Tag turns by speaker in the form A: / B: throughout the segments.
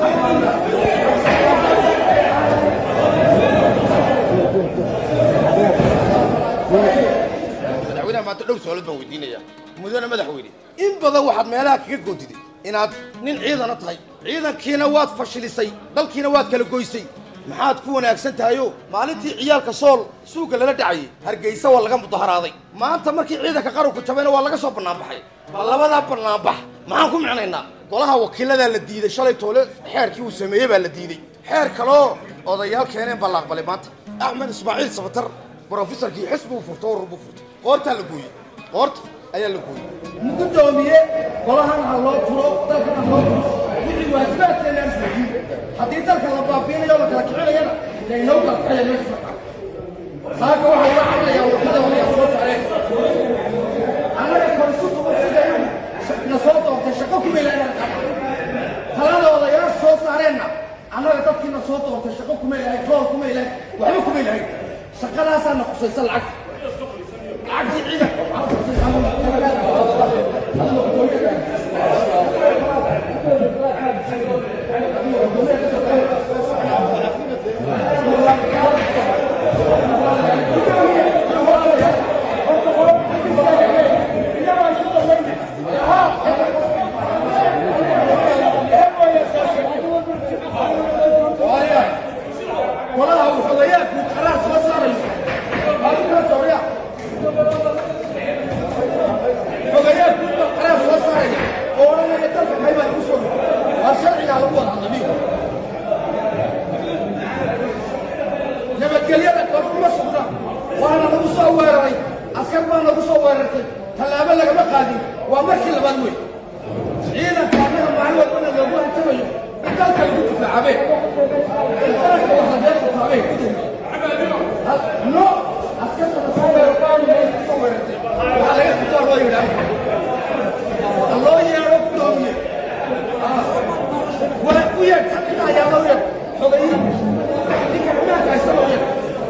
A: madaxweynaha maanta dhowr su-aalood baan weydiinaya mudane madaxweyne in badan waxaad meelaha kaga goontiday inaad nin ciidana tahay ciidankiina waad fashilisay dalkiina waad kala goysay maxaad ku wanaagsan tahayo maalintii ciyaalka sool suuga lala dhacayay hargeysa waa laga mudaharaaday maanta markii ciidanka qaranku jabayna waa laga soo bannaanbaxay bal labadaa bannaanbax maxaan ku micnaynaa golaha wakiiladaa la diiday shalay toole xeerkii uu sameeyey baa la diiday xeer kaloo odayaal keeneen baa la aqbalay maanta axmed ismaaciil sabatar brofesorkii xisbuu furto oo rubuu furtay qoortaa la gooyey qoorta ayaa la gooyey
B: gudoomiye golahan ha loo furo dalkan ha loo furo wixii waajibaadkeena aan fuliyin haddii dalka la baabiinayo la kala kicinayana laynoo kala kicaya meesha saaka waxaa uga hadlayaa wadada walayaa soo saareen annaga konsultuba sidayu na soo doortay shaqo kuma ilaahna talada odayaal soo saareenna annaga dadkiina soo doortay shaqo kuma ilahay tool kuma ilahay waxba kuma ilahay shaqadaasaana khusaysa lacagta lacagtii ciidanka golaha uu xogayaanku qaraar soo saarayo adigaa sooya xogayaanku qaraar soo saaraya oo odhanaya dalka kaybaa igu soo dhigay waa sharcigaa lagu wada hadlamiyo nabadgelyada kor uma sugna waana lagu soo weeraray askar baa nagu soo weerartay tallaabo lagama qaadin waa markii labaad wey ciidanka annaga maalin walbana loogu hantabayo in dalka lagu difaacabe no askarta la soo weero qaanu meesha soo weerartay waxaa laga qabtaa loo yidhaah loo yeedho gudoomiye waa u yeedh ka dhina ayaa loo yeedh xogayihi ninka xumaanka haysta loo yeedh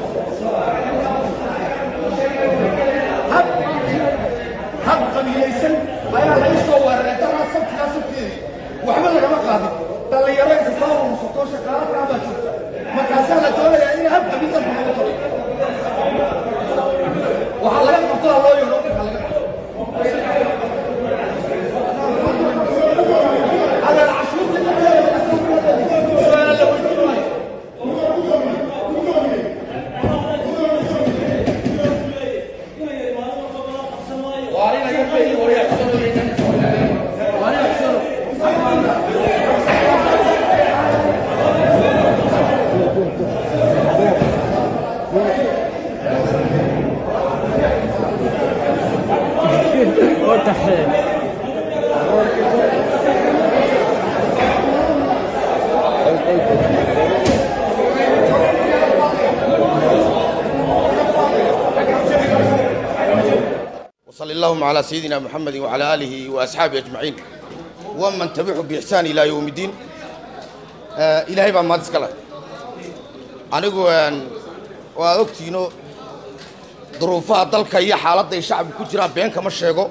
B: hab hab qabiilaysan ayaa laga soo weeraray daraa sabtigaa sabteedii waxba lagama qaadin dhallinyaro isa soo urursato shaqaalo kaabaa joogta markaasaa la doonayaa in hab qabiildanku lagu talo waxaa laga qabtaa loo yeedho ninka laga qabto على العشوب سؤال لو وعلينا يبقى وريا
A: وصلى اللهم على سيدنا محمد وعلى آله وأصحابه أجمعين ومن تبعهم بإحسان إلى يوم الدين آه إلهي بقى ما تسكلا أنا أقول وأكتينو ظروفها دلك هي حالة الشعب كجرا بين كما شيغو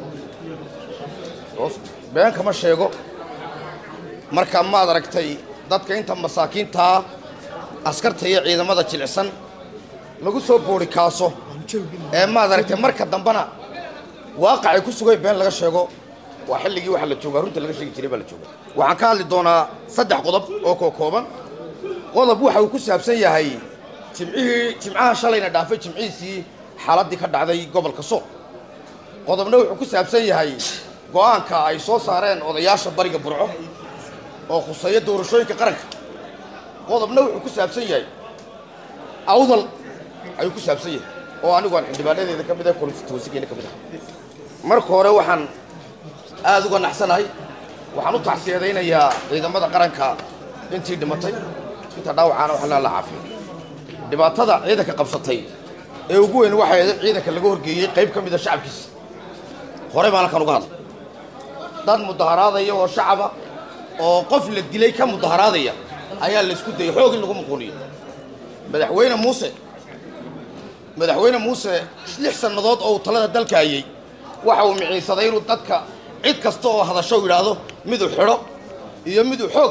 A: بين كما شيغو marka maad aragtay dadka inta masaakiinta askarta iyo ciidamada jilicsan lagu soo boori kaaso ee maad aragtay marka dambana waaqacay ku sugay been laga sheego waa xilligii waxa la joogaa runta laga sheegi jiray baa la jooga waxaan ka hadli doonaa saddex qodob oo koo kooban qodob waxa uu ku saabsan yahay jimcihii jimcaha shalayna dhaafay jimcihiisii xaaladdii ka dhacday gobolka sool qodobna wuxuu ku saabsan yahay go'aanka ay soo saareen odayaasha bariga burco oo khuseeya doorashooyinka qaranka qodobna wuxuu ku saabsan yahay awdal ayuu ku saabsan yahay oo anigu aan xildhibaanadeeda ka mid ah konstituensigeena ka mid ah marka hore waxaan aada uga naxsanahay waxaan u tacsiyadaynayaa ciidamada qaranka intii dhimatay inta dhaawacaana wax la caafiyo dhibaatada ciidanka qabsatay ee ugu weyn waxay ahayd ciidanka laga horgeeyey qayb ka mid a shacabkiisa horey baan halkan uga hadlay dad mudaharaadaya oo shacaba oo qof la dilay ka mudaharaadaya ayaa la isku dayay xoog in lagu muquuniyo madaxweyne muuse madaxweyne muuse lix sannadood oo uu talada dalka hayay waxa uu miciinsaday inuu dadka cid kasta oo hadasho u yidhaahdo miduu xidho iyo miduu xoog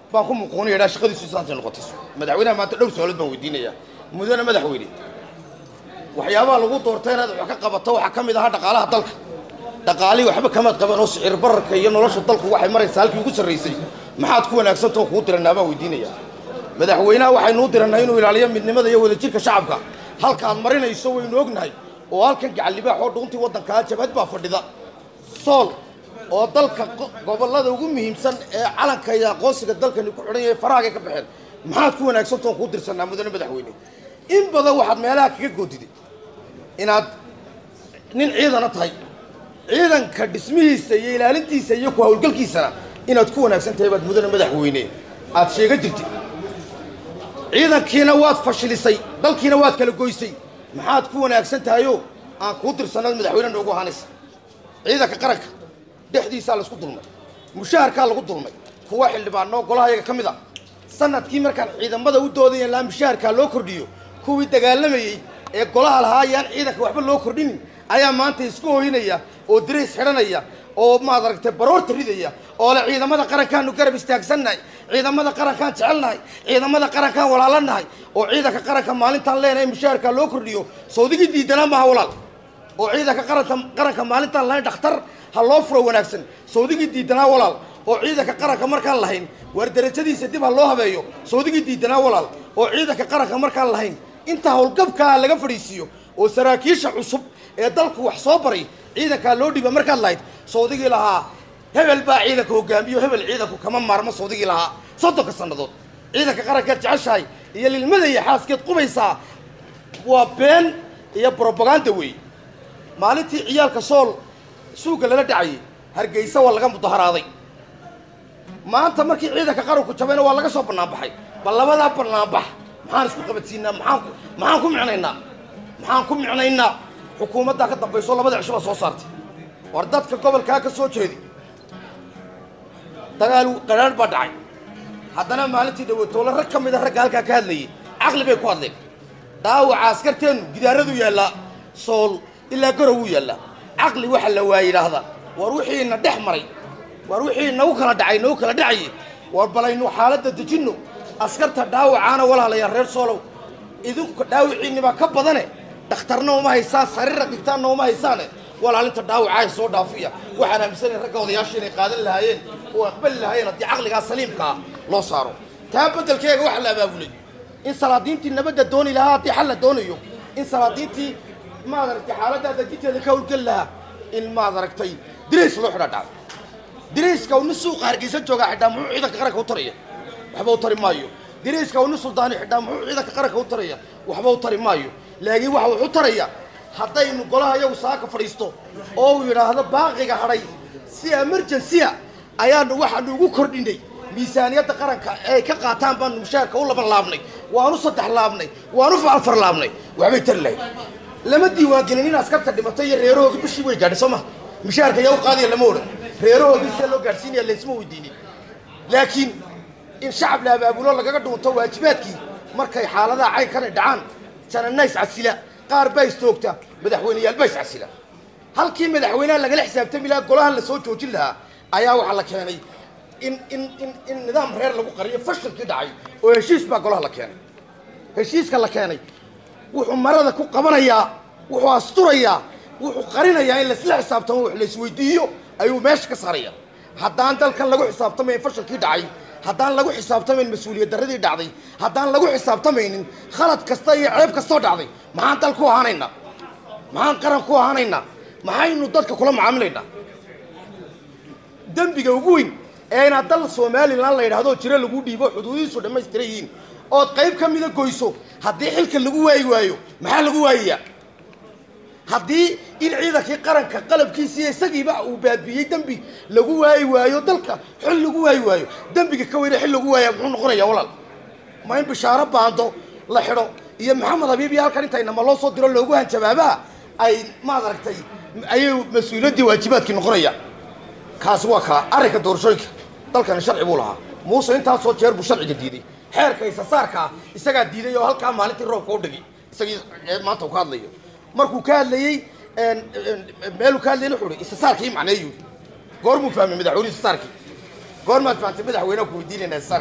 A: baan ku muquunaya dhaa shaqadiisu saantay noqotay madaxweynaha maanta dhowr su-aalood baan weydiinayaa mudane madaxweyne waxyaabaha lagu doortay inaad wax ka qabato waxaa ka mid ahaa dhaqaalaha dalka dhaqaalihii waxba kamaad qaban oo sicir bararka iyo nolosha dalku waxay maraysaa halkii ugu sarraysay maxaad ku wanaagsantao kuu diranaa baan weydiinayaa madaxweynaha waxaynuu diranaa inuu ilaaliyo midnimada iyo wadajirka shacabka halkaad marinayso waynu ognahay oo halkan gacallibaax oo dhuuntii waddankaa jabhad baa fadhida sool oo dalka gobollada ugu muhiimsan ee calanka iyo aqoonsiga dalkani ku xidhan yahay farahaagay ka baxeen maxaad ku wanaagsantaon kuu dirsanaa mudane madaxweyne in badan waxaad meelaha kaga goodiday inaad nin ciidana tahay ciidanka dhismihiisa iyo ilaalintiisa iyo ku hawlgalkiisana inaad ku wanaagsan tahay baad mudane madaxweyne aad sheega jirtay ciidankiina waad fashilisay dalkiina waad kala goysay maxaad ku wanaagsan tahayoo aan kuu dirsanad madaxweyne noogu ahaanaysa ciidanka qaranka dhexdiisaa laysku dulmay mushaharkaa lagu dulmay kuwa xildhibaanoo golaha yaga ka mid a sanadkii markaan ciidamada u doodaya laa mushaharkaa loo kordhiyo kuwii dagaalamayey ee golaha lahaa ayaan ciidanka waxba loo kordhinin ayaa maanta isku hoynaya oo dirays xidhanaya oo maad aragtay baroorta ridaya oo le ciidamada qarankaanu garab istaagsannahay ciidamada qarankaan jecelnahay ciidamada qarankaan walaalanahay oo ciidanka qaranka maalintaan leenahay mushaharkaa loo kordhiyo sawdigii diidanaa maaha walaal oo ciidanka qaranta qaranka maalintaan lahayn dhakhtar ha loo furo wanaagsan sawdigii diidanaa walaal oo ciidanka qaranka markaan lahayn waar darajadiisa dib ha loo habeeyo sawdigii diidanaa walaal oo ciidanka qaranka markaan lahayn inta howlgabkaa laga fadhiisiiyo oo saraakiisha cusub ee dalku wax soo baray ciidankaa loo dhiiba markaad lahayd sawdigii lahaa hebel baa ciidanka hogaamiyo hebel ciidanku kama maarmo sawdigii lahaa soddonka sannadood ciidanka qarankeed jeceshahay iyo lilmada iyo xaaskeed qubaysaa waa been iyo brobaganda weey maalintii ciyaalka sool suuga lala dhacayay hargeysa waa laga mudaharaaday maanta markii ciidanka qaranku jabayna waa laga soo banaanbaxay bal labadaa banaanbax maxaan isku qabadsiinaa maxaan maxaan ku micnaynaa maxaan ku micnaynaa xukuumaddaa ka dambayso labada cisho baa soo saartay war dadka gobolkaa ka soo jeedi dagaal qadhaadh baa dhacay haddana maalintii dhawatoole rag ka mida ragga halkaa ka hadlayay caqli bay ku hadleen dhaawaca askarteennu gidaaradu yaallaa sool ilaa garow wuu yaallaa caqli waxa la waa yidhaahdaa war wixiina dhex maray war wixii nagu kala dhacay nagu kala dhacaye war balaynu xaaladda dejinno askarta dhaawacaana walaalayaa reer soolow idinku dhaawiciinnibaa ka badane dhakhtarna uma haysaan sariira dhigtaanna uma haysaane walaalinta dhaawacaa soo dhaafiya waxaan aaminsanay ragga odayaasha inay qaadan lahaayeen oo aqbali lahaayeen haddii caqligaa saliimkaa loo saaro taa beddelkeega waxa la abaabulay in salaadiintii nabadda dooni lahaa haddii xal la doonayo in salaadiintii maad aragtay xaaladdaa dejinteeda ka howlgeli lahaa in maad aragtay dirays loo xidhaa dhacdo dirayska uu nin suuqa hargeysa joogaa xidhaa muxuu ciidanka qaranka u taraya waxba u tari maayo dirayska uu nin suldaani xidhaa muxuu ciidanka qaranka u taraya waxba u tari maayo laakiin waxa wuxu taraya haddaynu golaha iyagu saaka fadhiisto oo uu yidhaahdo baaqiga hadhay si emergency-a ayaanu waxaanu ugu kordhinay miisaaniyadda qaranka ay ka qaataan baanu mushaharka u laban laabnay waanu saddex laabnay waanu afar laabnay waxbay tari lahayd lama diiwaangelin in askarta dhimatay iyo reerahooga bishii way gaadhay soo ma mushaharka yaa u qaadaya lama odhan reerahoodii sida loo gaadhsiinaya laysma weydiinin laakiin in shacab la abaabulo lagaga dhuunto waajibaadkii markay xaaladaha caynkana dhacaan janana iscasila qaar baa istoogta madaxweyneyaal baa iscasila halkii madaxweynaha lagala xisaabtami lahaa golahan la soo joojin lahaa ayaa waxaa la keenay in in in in nidaam reer lagu qariyo fashilkii dhacay oo heshiis baa golaha la keenay heshiiska la keenay wuxuu marada ku qabanayaa wuxuu asturayaa wuxuu qarinayaa in laisla xisaabtamo wax laisweydiiyo ayuu meesha ka saaraya haddaan dalkan lagu xisaabtamayn fashilkii dhacay haddaan lagu xisaabtamayn mas-uuliyad darradii dhacday haddaan lagu xisaabtamaynin khalad kasta iyo ceeb kastoo dhacday maxaan dal ku ahaanaynaa maxaan qaran ku ahaanaynaa maxaynu dadka kula macaamilaynaa dembiga ugu weyn ee inaad dal somalilan la yidhahdoo jiro lagu dhiibo xuduudihiisu dhammaystiran yihiin ood qayb ka mida goyso haddii xilka lagu waayi waayo maxaa lagu waayayaa haddii in ciidankii qaranka qalabkiisiiyo isagiiba uu baabiiyey dembi lagu waayi waayo dalka xil lagu waayi waayo dembiga ka weyne xil lagu waaya muxuu noqonayaa walaal ma in bishaaro baando la xidho iyo maxamed habiib iyo halkan intaynama loo soo diro loogu hanjabaabaha ay maad aragtay ayay mas-uuliyaddii waajibaadkii noqonaya kaasi waa kaa arrinka doorashooyinka dalkani sharci buu lahaa muuse intaasoo jeer buu sharciga diiday xeerka isasaarkaa isagaa diiday oo halkaa maalintii roobka u dhigay isagii maanta uu ka hadlayo markuu ka hadlayey meeluu ka hadlayay wuxuu ihi isasaarka ii macneeyuu goormuu fahmay madaxweyne isasaarkii goormaad fahamtay madaxweynaha ku weydiinayna isasaarka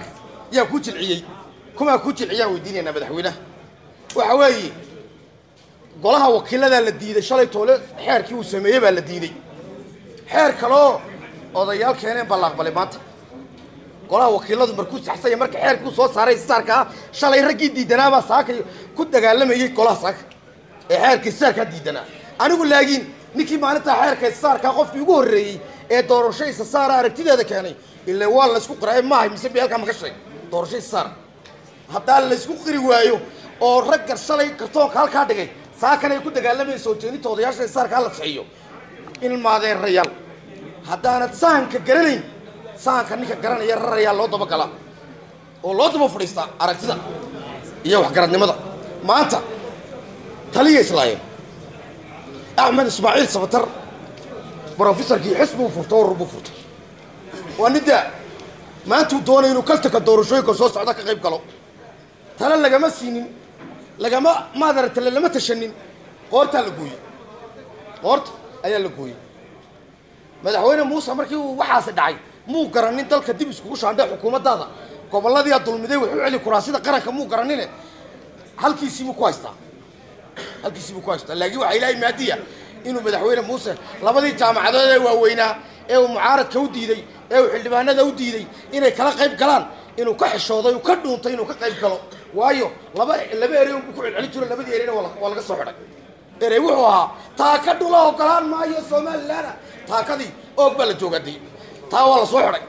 A: yaa ku jilciyey kumaa ku jilciyaan weydiinaynaa madaxweynaha waxa weeye golaha wakiiladaa la diiday shalay toole xeerkii uu sameeyey baa la diiday xeer kaloo odayaal keeneen baa la aqbalay maanta golaha wakiiladu markuu saxsanya marka xeerkii uu soo saaray saarka ah shalay raggii diidanaabaa saaka ku dagaalamayey golaha saaka ee xeerkii saarkaa diidanaa anigu laakiin ninkii maalintaa xeerka saarkaa qofkii ugu horreeyey ee doorasho isa saara aragtideeda keenay ilaa waa laysku qiraay maahay mise beelkaa maka sheeg doorasho isa saara haddaan laysku qiri waayo oo ragga shalay kartoonka halkaa dhigay saakan ay ku dagaalamayeen soo jeedinta odayaasha isa saarkaa la saxiyo ilmaadeen rayaal haddaanad sahanka garanayn sahanka ninka garanaya rarayaa loo dabagalaa oo loo daba fadhiistaa aragtida iyo waxgaradnimada maanta taliya islaayeen axmed ismaaciil sabatar brofesorkii xisbuu furtay urur buu furtay waa ninda maantuu doonay inuu kaltanka doorashooyinka soo socda ka qayb galo tale lagama siinin lagama maadara tale lama tashanin qoortaa la gooyey qoorta ayaa la gooyey madaxweyne muuse markii uu waxaasi dhacay muu garanin dalka dib iskugu shaandhay xukuumaddaada gobolladiiaa dulmiday wuxuu celi kuraasida qaranka muu garanine halkiisiibuu ku haystaa halkiisiibuu ku haystaa laakiin waxaa ilaahay maadiya inuu madaxweyne muuse labadii jaamacadood ee waaweynaa ee uu mucaaradka u diiday ee uu xildhibaanada u diiday inay kala qayb galaan inuu ka xishooday uu ka dhuuntay inuu ka qayb galo waayo laba laba erey unbuu ku celcelin jiro labadii ereyna waa la- waa laga soo xidhay erey wuxuu ahaa taaka dhula ogolaan maayo somalilan taakadii oog baa la joogaday taa waa la soo xidhay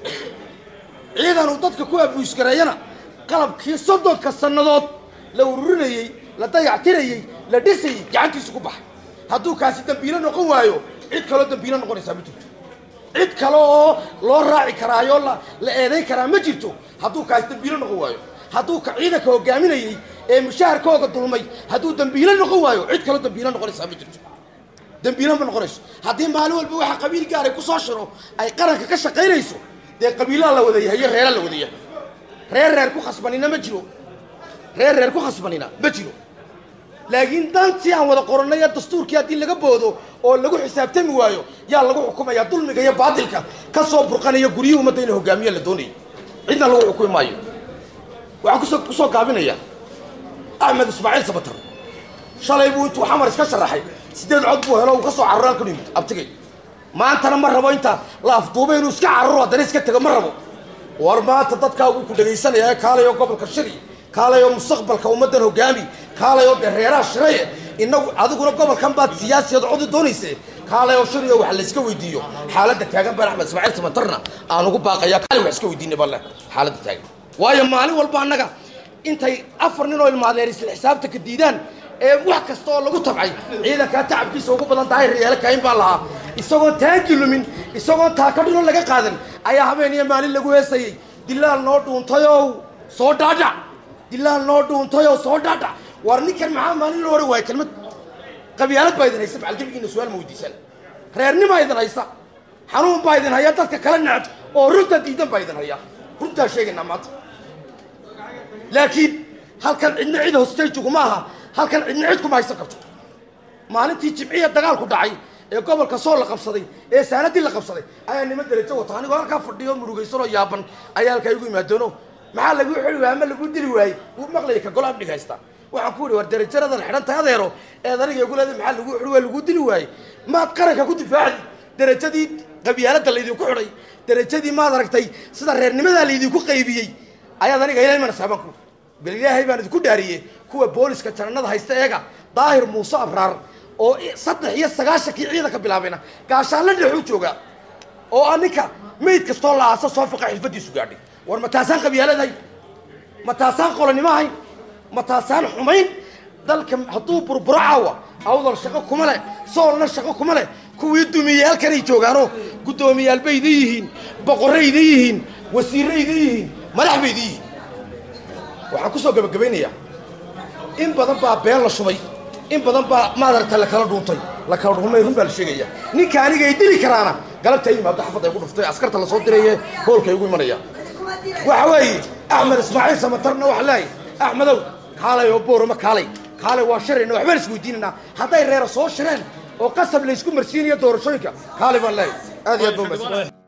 A: ciidan uu dadka ku abuusgareeyana qalabkii soddonka sannadood la ururinayey la dayactirayey la dhisayey gacantiisu ku baxay hadduu kaasi dambiilo noqon waayo cid kaloo dambiilo noqonaysaa ma jirto cid kale oo loo raaci karaayo la la eedayn karaa ma jirto hadduu kaasi dambiilo noqon waayo hadduu ka ciidanka hogaaminayey ee mushaharkooga dulmay hadduu dambiilo noqon waayo cid kaloo dambiilo noqonaysaa ma jirto dambiilo ma noqonayso haddii maalin walba waxa qabiil gaaray ku soo shiro ay qaranka ka shaqaynayso dee qabiilaa la wada yahay iyo reeraa la wada yahay reer reer ku khasbanina ma jiro reer reer ku khasbanina ma jiro laakiin dantii aan wada qorannay ee dastuurkii haddii laga boodo oo lagu xisaabtami waayo yaa lagu xukumayaa dulmiga iyo baadilka ka soo burqanaya guryihii ummadda inay hogaamiya la doonayay cidna lagu xukumi maayo waxaan kusoo kusoo gaabinaya axmed ismaaciil sabatar shalay buu intuu xamar iska sharaxay sideed cod buu helo uu ka soo cararo halkan yimid abtigay maantana ma rabo inta la afduubay inuu iska cararo haddana iska tego ma rabo war maanta dadkaa wuu ku dhegaysanaya ee kaalayo gobolka shiri kaalayo mustaqbalka ummaddan hogaami kaalayo dee reeraha shiraye inagu adiguna gobolkan baad siyaasiyad codi doonayse kaalayo shiriyo wax layska weydiiyo xaaladda taagan baan axmed ismaaciil sabatarna aan ugu baaqaya kaali wax iska weydiinay balle xaaladda taagan waayo maalin walba annaga intay afar nin oo ilmaadeer isla xisaabta ka diidaan ee wax kasta oo lagu tabcay ciidankaa tacabkiisa ugu badan tahay reyaalo kayn baa lahaa isagoon taagi lumin isagoon taaka dhilo laga qaadan ayaa habeen iyo maalin lagu heesayey dilaal noo dhuuntayow soo dhaadhac dilaal noo dhuuntayow soo dhaadhac war ninkan maxaa maalin loo odhan waaya kelmad qabyaalad baa idin haysa macalgebigiina su-aal ma weydiisaan reernima idin haysa xanuun baa idin haya dadka kala necab oo runta diidan baa idin haya runtaa sheegaynaa maanta laakiin halkan cidna cid hostayjugu ma aha halkan cidna cid kuma haysan karto maalintii jimciya dagaalku dhacay ee gobolka soo la qabsaday ee saanadii la qabsaday ayaa nima derajo wata anigoo halkaa fadhiyo murugaysanoo yaaban ayaa halkaa igu imaadono maxaa lagu xili waaya ama lagu dili waayey wuu maqlaya ka golaab dhig haysta waxaan ku ihi war derajaradan xidhan tahay adeero eed aniga igu leeday maxaa lagu xili waaya lagu dili waayey maad qaranka ku difaacdi derajadii qabyaaladda laydinku xidhay derajadii maad aragtay sida reernimadaa laydinku qaybiyey ayaad aniga ilaahay mana saaban ku bal ilaahay baan idinku dhaariyey kuwa booliska janannada haysta eega daahir muuse abraar oo i- saddex iyo sagaashankii ciidanka bilaabayna gaashaanla dhexuu joogaa oo ah ninka mayd kastoo la aasa soo fiqa xilfadiisu gaadhay war ma taasaan qabyaaladahay ma taasaan qolanimo ahayn ma taasaan xumayn dalka hadduu burburo caawa awdal shaqo kuma leh soolna shaqo kuma leh kuwii dumiyey halkanay joogaanoo guddoomiyaal bay idin yihiin boqorray idin yihiin wasiirray idin yihiin madax bay idin yihiin waxaan kusoo gabagabaynayaa in badan baa been la shubay in badan baa maadaragta la kala dhuuntay la kala dhuumay run baa la sheegaya ninka aniga ay dili karaana galabta ay yimaado xafadda ay ku dhuftay askarta lasoo diraye hoolka ay ugu imanaya waxa weeye axmed ismaaciil samatarna waxa leeyahay axmedow kaalay oo boorama kaalay kaalay waa shirayna waxbaan isweydiinaynaa hadday reera soo shireen oo qasab laysku marsiinayo doorashooyinka kaalay baan leeyahay aad iyo aad baa umahadsan